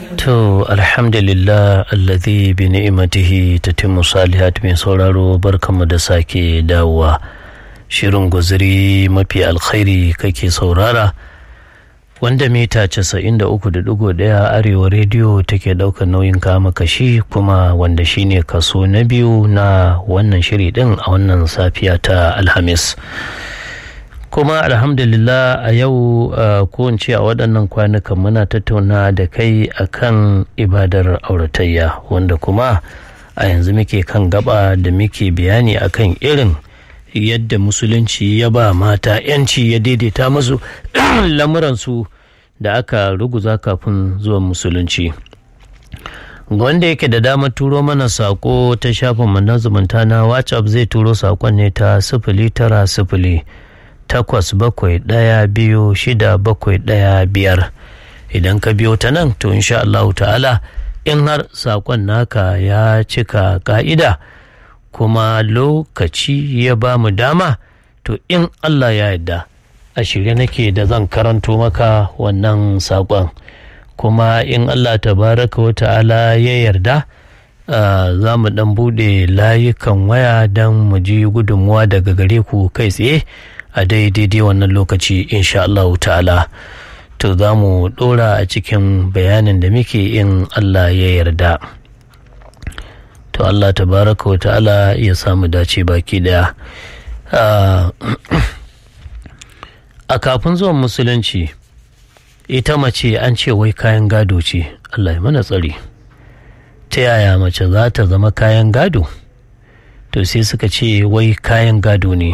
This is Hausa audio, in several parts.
To alhamdulillah alladhi bi ni'imatihi tatimmu salihat mai sauraro barkanmu da sake dawowa shirin guziri mafi alkhairi kake saurara wanda mita 93.1 arewa rediyo take daukar nauyin kama kashi kuma wanda shine kaso na biyu na wannan shiri din a wannan safiya ta alhamis kuma alhamdulillah a yau ko in ce a waɗannan kwanukan muna tattauna da kai akan ibadar auratayya wanda kuma a yanzu muke kan gaba da muke bayani akan irin yadda musulunci ya ba mata yanci ya daidaita musu lamuransu da aka ruguza kafin zuwan musulunci wanda yake da damar turo mana sako ta shafin na zumunta na whatsapp zai turo sakon ne ta sifili tara sifili takwas bakwai ɗaya biyu shida bakwai ɗaya biyar idan ka biyo ta nan to insha Allahu ta'ala in har sakon naka ya cika ka'ida kuma lokaci ya ba mu dama to in Allah ya yarda a shirye nake da zan karanto maka wannan saƙon kuma in Allah tabaraka wa ta'ala ya yarda za mu ɗan buɗe layukan waya don mu ji gudunmuwa daga gare ku kai tsaye a daidai wannan lokaci insha Allah ta'ala to za mu ɗora a cikin bayanin da muke in Allah ya yarda. to Allah tabaraka wa ta'ala ya samu dace baki daya a kafin zuwan musulunci ita mace an ce wai kayan gado ce Allah ya mana tsari ta yaya mace za ta zama kayan gado to sai suka ce wai kayan gado ne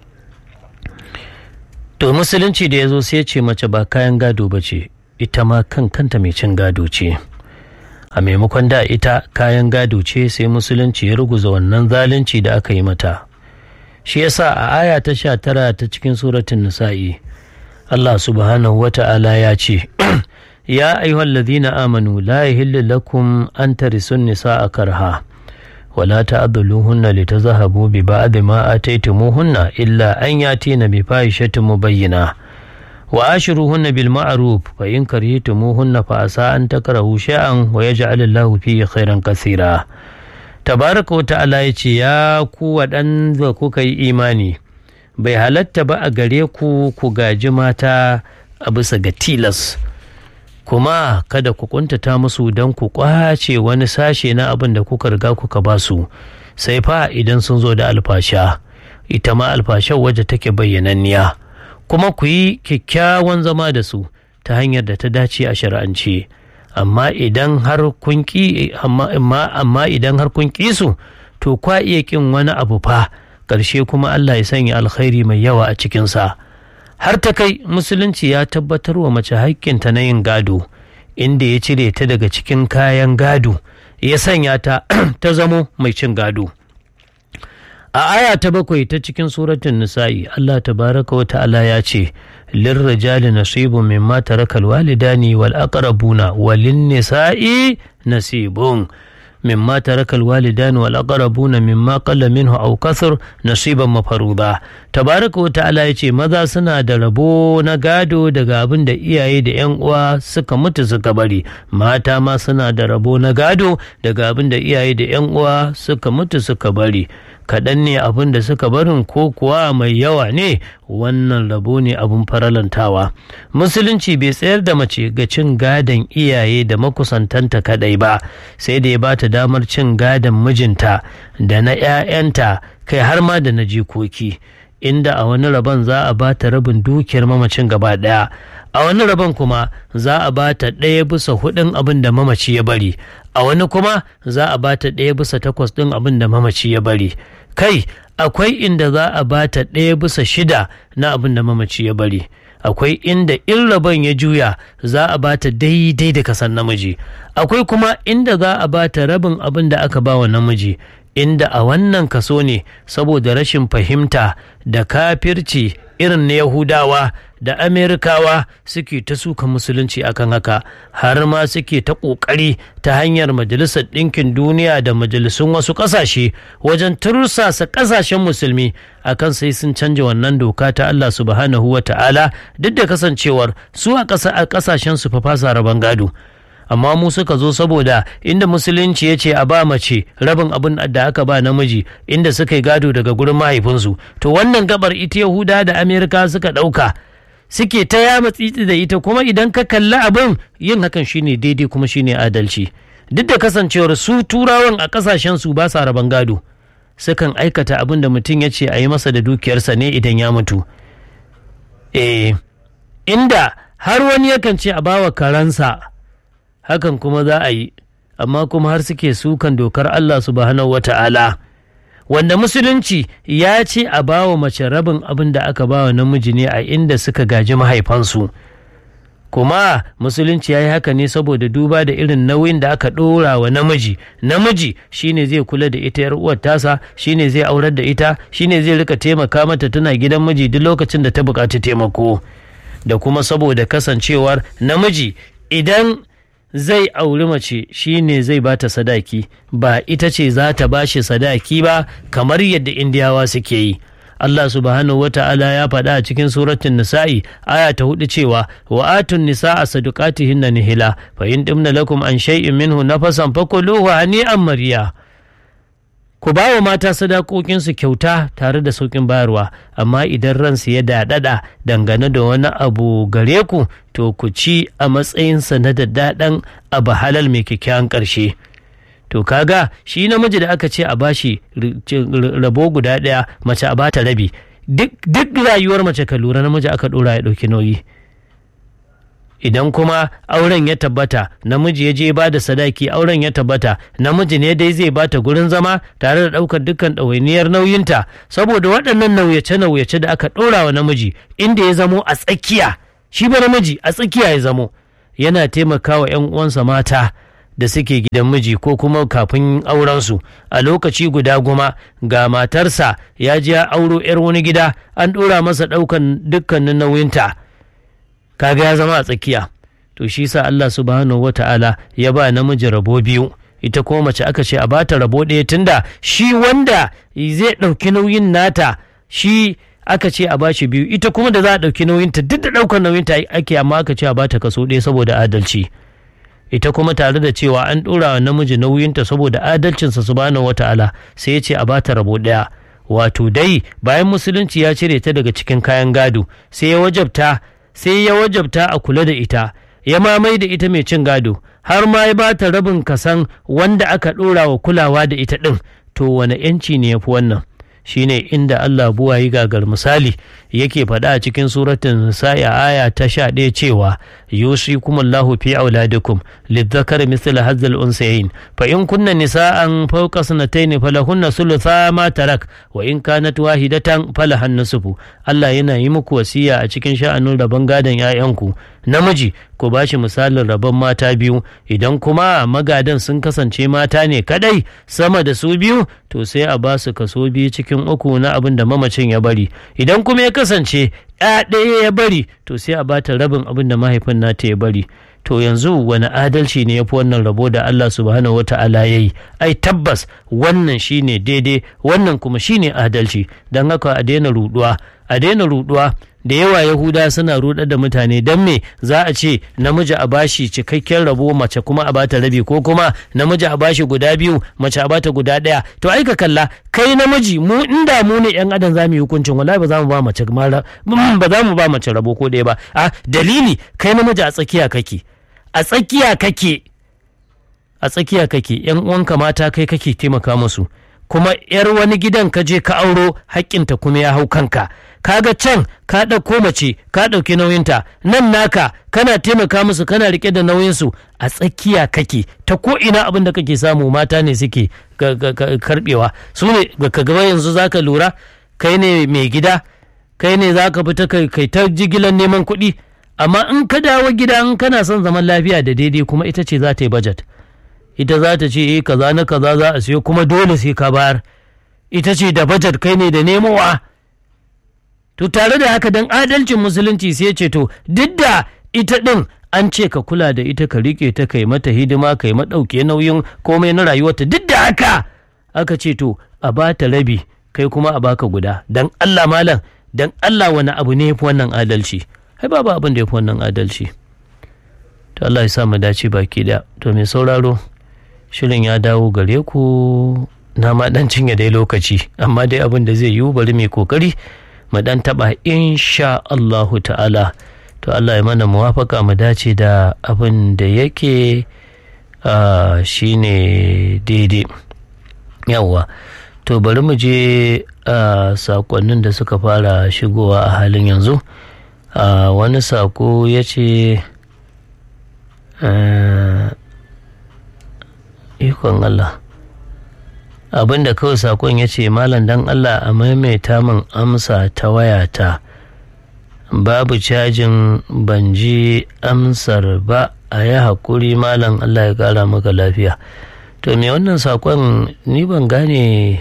to musulunci da ya zo sai ce mace ba kayan gado ba ce ita ma kan kanta mai cin gado ce a maimakon da ita kayan gado ce sai musulunci ya ruguza wannan zalunci da aka yi mata shi yasa a aya ta sha tara ta cikin suratun nisa'i Allah subhanahu wa ta'ala ya ce ya ayyuhal ladhina amanu la yahillu lakum an tarisun nisa'a karha ولا تعضلوهن لتذهبوا ببعض ما آتيتموهن إلا أن يأتين بفاحشة مبينة وآشروهن بالمعروف فإن كرهتموهن فعسى أن تكرهوا شيئا ويجعل الله فيه خيرا كثيرا تبارك وتعالى يتي يا ku waɗanda kuka yi imani bai halatta ba a gare ku ku gaji mata a bisa ga tilas kuma kada ku kuntata musu don ku kwace wani sashe na abin da kuka riga kuka ba su sai fa idan sun zo da alfasha ita ma alfashar waje take bayyananniya kuma ku yi kyakkyawan zama da su ta hanyar da ta dace a shari'ance amma idan har kun ki amma idan har kun ki su to kwa iya kin wani abu fa ƙarshe kuma Allah ya sanya alkhairi mai yawa a cikinsa har ta kai musulunci ya tabbatar wa mace haƙƙinta na yin gado inda ya cire ta daga cikin kayan gado ya sanya ta ta zamo mai cin gado a aya ta bakwai ta cikin suratun nisa'i Allah tabaraka wa ta'ala ya ce lirrijali nasibun mimma tarakal walidani wal aqrabuna walin nisa'i nasibun مما ترك الوالدان والأقربون مما قل منه أو كثر نصيبا مفروضا تبارك وتعالى yace maza suna da rabo na gado daga abin da iyaye da yan uwa suka mutu suka bari mata ma suna da rabo na gado daga abin da iyaye da yan uwa suka mutu suka bari kaɗan ne abin da suka barin ko kuwa mai yawa ne wannan rabo ne abin faralantawa musulunci bai tsayar da mace ga cin gadon iyaye da makusantanta kaɗai ba sai da ya bata damar cin gadon mijinta da na 'ya'yanta kai har ma da na jikoki inda a wani rabon za a bata rabin dukiyar mamacin gaba ɗaya a wani rabon kuma za a bata ɗaya bisa hudun abin da mamaci ya bari a wani kuma za a bata ɗaya bisa takwas ɗin abin da mamaci ya bari kai akwai inda za a bata ɗaya bisa shida na abin da mamaci ya bari akwai inda in rabon ya juya za a bata daidai da kasan namiji akwai kuma inda za a bata rabin abin da aka ba wa namiji inda a wannan kaso ne saboda rashin fahimta da kafirci irin na yahudawa da amerikawa suke ta suka musulunci akan haka har ma suke ta ƙoƙari ta hanyar majalisar ɗinkin duniya da majalisun wasu ƙasashe wajen tursasa ƙasashen musulmi akan sai sun canja wannan doka ta Allah subhanahu wa ta'ala duk da kasancewar su a ƙasashen su fa fasa rabon gado amma mu suka zo saboda inda musulunci ya ce a ba mace rabin abin da aka ba namiji inda suka yi gado daga gurin mahaifinsu to wannan gabar ita yahuda da amerika suka ɗauka suke ta yama tsitsi da ita kuma idan ka kalli abin yin hakan shine daidai kuma shine adalci duk da kasancewar su turawan a kasashen su ba sa raban gado sukan aikata abin da mutum ya ce a yi masa da dukiyarsa ne idan ya mutu eh inda har wani yakan ce a bawa karansa hakan kuma za a yi amma kuma har suke sukan dokar Allah subhanahu wata'ala wanda musulunci ya ce a bawa mace rabin abin da aka bawa namiji ne a inda suka gaji mahaifansu kuma musulunci ya yi haka ne saboda duba da irin nauyin da aka ɗora wa namiji namiji shine zai kula da ita yar uwar tasa shine zai aurar da ita shine zai rika taimaka mata tana gidan miji duk lokacin da ta buƙaci taimako da kuma saboda kasancewar namiji idan zai auri mace shine zai bata sadaki ba ita ce za ta bashi sadaki ba kamar yadda indiyawa suke yi Allah subhanahu wata'ala ya faɗa a cikin suratun nisa'i aya ta hudu cewa wa atun nisa'a sadaqatihinna nihila fa in dimna lakum an shay'in minhu nafasan fakuluhu hani'an mariya ku ba wa mata sadakokinsu kyauta tare da sauƙin bayarwa amma idan ransu ya daɗaɗa dangane da wani abu gare ku to ku ci a matsayinsa na daddaɗan abu halal mai kyakkyawan ƙarshe to kaga shi namiji da aka ce a bashi rabo guda ɗaya mace a bata rabi duk rayuwar mace ka lura namiji aka ɗora ya ɗauki nauyi idan kuma auren ya tabbata namiji ya je ba da sadaki auren ya tabbata namiji ne dai zai bata gurin zama tare da ɗaukar dukkan ɗawainiyar nauyinta saboda waɗannan nauyace-nauyace da aka ɗora wa namiji inda ya zamo a tsakiya shi ba namiji a tsakiya ya zamo yana taimakawa 'yan uwansa mata da suke gidan miji ko kuma kafin aurensu a lokaci guda goma ga matarsa ya je ya auro 'yar wani gida an ɗora masa ɗaukan dukkanin nauyinta kaga ya zama a tsakiya to shi sa Allah subhanahu wata'ala ya ba namiji rabo biyu ita kuma mace aka ce a bata rabo ɗaya tunda shi wanda zai ɗauki nauyin nata shi aka ce a bashi biyu ita kuma da za a ɗauki nauyinta duk da ɗaukar nauyinta ake amma aka ce a bata kaso ɗaya saboda adalci ita kuma tare da cewa an ɗora wa namiji nauyinta saboda adalcinsa subhanahu wata'ala sai ya ce a bata rabo ɗaya wato dai bayan musulunci ya cire ta daga cikin kayan gado sai ya wajabta sai ya wajabta a kula da ita ya mamai da ita mai cin gado har ma ya bata rabin kasan wanda aka ɗora wa kulawa da ita ɗin to wane yanci ne ya fi wannan shine inda Allah buwayi gagar misali yake faɗa a cikin suratun nisa'i aya ta sha ɗaya cewa yusikum Allahu fi auladikum lidzakari misl hazzal unsayin fa in kunna nisa'an fawqa sanatayn falahunna thulutha ma tarak wa in kanat wahidatan falahan nisfu Allah yana yi muku wasiya a cikin sha'anin rabon gadon 'ya'yanku namiji ku ba shi misalin rabon mata biyu idan kuma magadan sun kasance mata ne kadai sama da su biyu to sai a ba su kaso biyu cikin uku na abin da mamacin ya bari idan kuma ya kasance ya ɗaya ya bari to sai a bata rabin abin da mahaifin nata ya bari to yanzu wani adalci ne ya fi wannan rabo da Allah subhanahu wa ta'ala ya yi ai tabbas wannan shine daidai wannan kuma shine adalci don haka a daina ruduwa a daina ruduwa da yawa yahuda suna rudar da mutane don me za a ce namiji a bashi cikakken rabo mace kuma a bata rabi ko kuma namiji a bashi guda biyu mace a bata guda ɗaya to ai ka kalla kai namiji mu inda mu ne yan adam za mu yi hukuncin wallahi ba za mu ba mace ba za mu ba mace rabo ko ɗaya ba a dalili kai namiji a tsakiya kake a tsakiya kake a tsakiya kake yan uwanka mata kai kake taimaka musu kuma yar wani gidan ka je ka auro haƙƙinta kuma ya hau kanka kaga can ka ɗauko mace ka ɗauki nauyinta nan naka kana taimaka musu kana riƙe da nauyinsu a tsakiya kake ta ko ina abin da kake samu mata ne suke karɓewa su ne ka gaba yanzu zaka lura kai ne mai gida kai ne zaka fita kai ta jigilan neman kuɗi amma in ka dawo gida in kana son zaman lafiya da daidai kuma ita ce za ta yi budget ita za ta ce eh kaza na kaza za a siyo kuma dole sai ka bayar ita ce da budget kai ne da nemowa to tare da haka dan adalcin musulunci sai ce to duk da ita din an ce ka kula da ita ka rike ta kai mata hidima kai madauke nauyin komai na rayuwarta duk da haka aka ce to a ba ta rabi kai kuma a baka guda dan Allah malam dan Allah wani abu ne yafi wannan adalci ai babu abin da yafi wannan adalci to Allah ya sa mu dace baki da to mai sauraro shirin ya dawo gare ku na ma dan cinye dai lokaci amma dai abin da zai yiwu bari mai kokari mu dan taba insha Allahu ta'ala to Allah ya mana muwafaka mu dace da abin da yake shine daidai yawwa to bari mu je a sakonnin da suka fara shigowa a halin yanzu wani sako ya ce ikon Allah abin da kawai sakon ya ce malam dan Allah a maimaita min amsa ta wayata babu cajin ban ji amsar ba a yi haƙuri malam Allah ya ƙara maka lafiya to me wannan sakon ni ban gane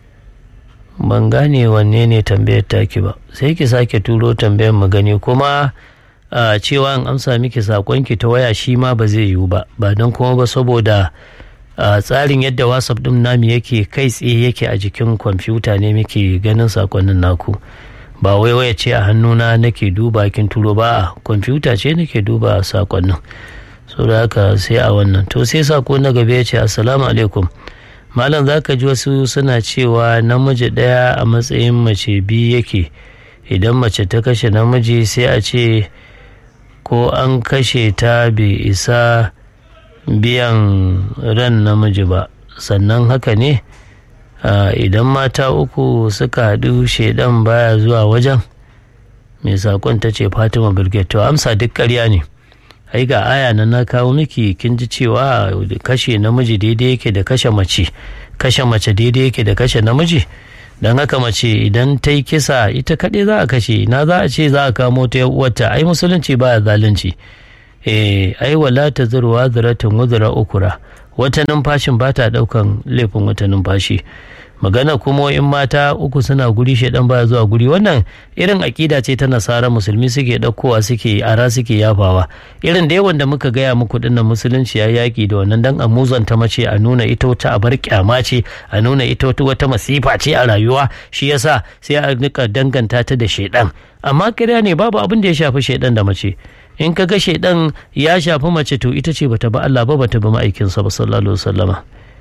ban gane wanne ne tambayar taki ba sai ki sake turo tambayar mu gani kuma a cewa an amsa miki sakonki ta waya shi ma ba zai yiwu ba ba don kuma ba saboda a tsarin yadda whatsapp din nami yake kai tsaye yake a jikin kwamfuta ne muke ganin sakonnin naku ba wai waya ce a hannuna nake duba kin turo ba a kwamfuta ce nake duba sakonnin so da haka sai a wannan to sai sako na gaba ya ce assalamu alaikum malam za ka ji wasu suna cewa namiji ɗaya a matsayin mace biyu yake idan mace ta kashe namiji sai a ce ko an kashe ta bai isa biyan ran namiji ba sannan haka ne idan mata uku suka haɗu shaidan baya zuwa wajen mai saƙon ta ce fatima birgit to amsa duk ƙarya ne ai ga aya na na kawo miki kin ji cewa kashe namiji daidai yake da kashe mace kashe mace daidai yake da kashe namiji don haka mace idan ta yi kisa ita kaɗai za a kashe na za a ce za a kamo ta uwarta ai musulunci baya zalunci eh ai wala ta zurwa ziratin wuzura ukura wata numfashin ba ta ɗaukan laifin wata numfashi magana kuma in mata uku suna guri shaidan baya zuwa guri wannan irin aƙida ce ta nasara musulmi suke ɗaukowa suke ara suke yafawa irin da yawan da muka gaya muku dinnan musulunci ya yaƙi da wannan dan a muzanta mace a nuna ita wata abar kyama ce a nuna ita wata wata masifa ce a rayuwa shi yasa sai a nika danganta ta da shaidan amma kiriya ne babu abin da ya shafi shaidan da mace in ka ga shaidan ya shafi mace to ita ce bata ba Allah ba bata ba ma'aikinsa ba sallallahu alaihi wasallama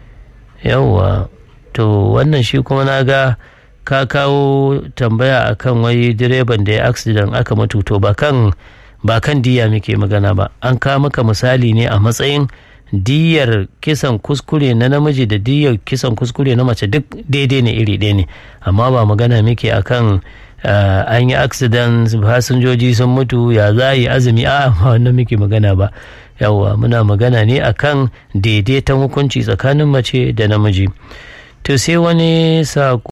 yawwa to wannan shi kuma na ga ka kawo tambaya akan wai direban da ya accident aka matuto ba kan ba kan diya muke magana ba an kawo maka misali ne a matsayin diyar kisan kuskure na namiji da diyar kisan kuskure na mace duk daidai ne iri ɗaya ne amma ba magana muke akan an yi accident fasinjoji sun mutu ya za yi azumi a wannan muke magana ba yawwa muna magana ne akan daidaiton hukunci tsakanin mace da namiji to sai wani saƙo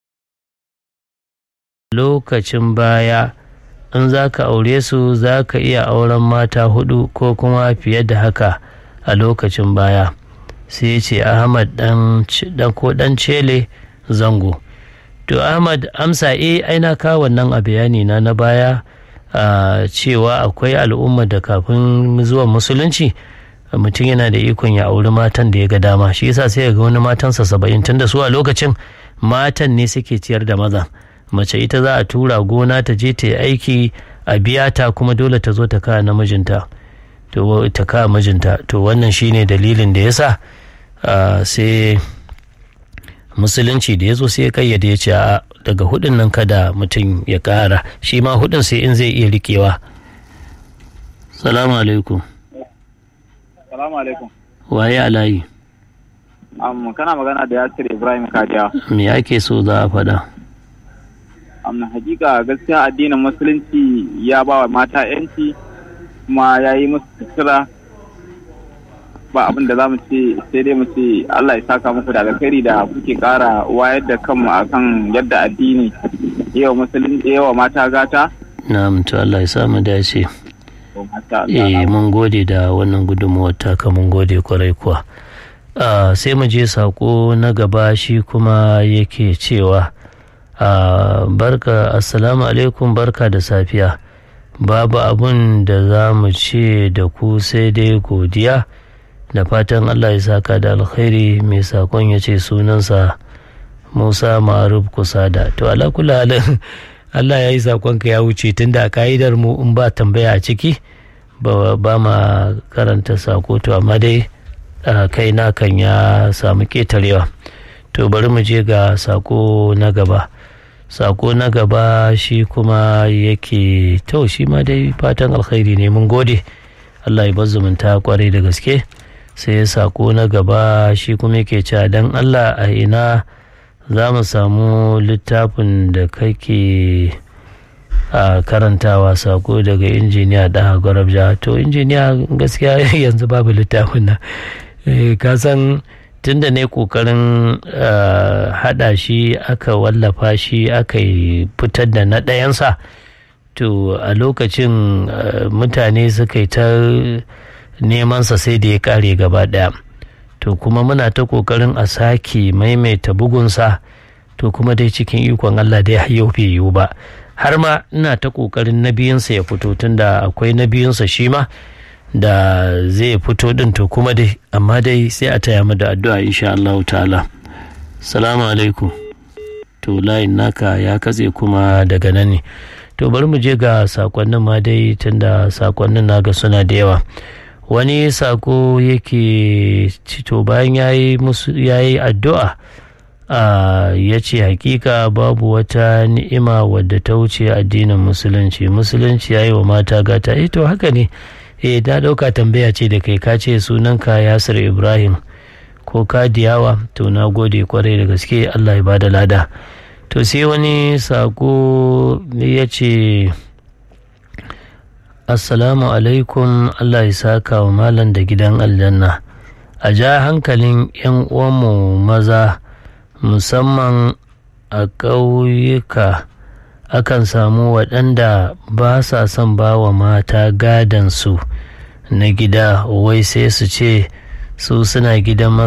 lokacin baya in za ka aure su za ka iya auren mata hudu ko kuma fiye da haka a lokacin baya sai ce ahmad dan ko dan cele zango to ahmad amsa e aina ka wannan a bayani na na baya cewa akwai al'umma da kafin zuwa musulunci mutum yana da ikon ya auri matan da ya ga dama shi yasa sai ga wani matansa saba'in tun da su a lokacin matan ne suke ciyar da maza mace ita za a tura gona ta je ta yi aiki a biya ta kuma dole ta zo ta kawo namijinta to ta kawo mijinta to wannan shine dalilin da yasa sai musulunci da ya zo sai ya kayyade ya ce a daga hudun nan kada mutum ya kara shi ma hudun sai in zai iya rikewa salamu alaikum Salamu alaikum. waye alayi Um, kana magana da Yasir Ibrahim Kadiya. me ake so za a faɗa Um, hakika gaskiya addinin musulunci ya ba wa mata yanci kuma ya yi musu sutura ba abin da za mu ce sai dai mu ce Allah ya saka muku da alkhairi da kuke kara wayar da kanmu akan yadda addini yawa musulunci yawa mata gata. na'am to Allah ya samu dace To, masha eh Allah. mun gode da wannan gudunmuwar taka mun gode kwarai kuwa Ah, sai mu je sako na gaba shi kuma yake cewa ah, barka assalamu alaikum barka da safiya babu abun da za mu ce da ku sai dai godiya da fatan allah ya saka da alkhairi mai sakon ya ce sunansa musa ma'aruf kusada to ala kula halin allah ya yi sakonka ya wuce tunda a ka'idar mu in ba tambaya a ciki ba ma karanta sako to amma dai kai na kan ya samu ketarewa to bari mu je ga sako na gaba sako na gaba shi kuma yake to shi ma dai fatan alkhairi ne mun gode allah ya zumunta kwarai da gaske sai sako na gaba shi kuma yake cewa dan allah a ina za mu samu littafin da kake a karantawa sako daga injiniya da gwarabja to injiniya gaskiya yanzu babu littafin nan ka san tunda ne kokarin hada shi aka wallafa shi aka fitar da na ɗayansa to a lokacin mutane suka yi ta nemansa sai da ya kare gaba ɗaya to kuma muna ta kokarin a sake maimaita bugunsa to kuma dai cikin ikon allah dai yau bai yiwu ba har ma ina ta kokarin na biyunsa ya fito tunda akwai na biyunsa shi ma da zai fito din to kuma dai amma dai sai a taya mu da addu'a insha Allah ta'ala salamu alaikum to layin naka ya katse kuma daga nan ne to bari mu je ga sakonnin ma dai tunda sakonnin naga suna da yawa wani sako yake to bayan yayi musu yayi addu'a ya ce hakika babu wata ni'ima wadda ta wuce addinin musulunci musulunci ya yi wa mata gata eh to haka ne eh na ɗauka tambaya ce da kai ka ce sunanka yasir ibrahim ko ka diyawa to na gode kwarai da gaske allah ya bada lada to sai wani sako ya ce assalamu alaikum allah ya saka wa malam da gidan aljanna a ja hankalin 'yan uwanmu maza musamman a ƙauyuka akan samu waɗanda ba sa son ba wa mata gadansu na gida wai sai su ce su suna gidan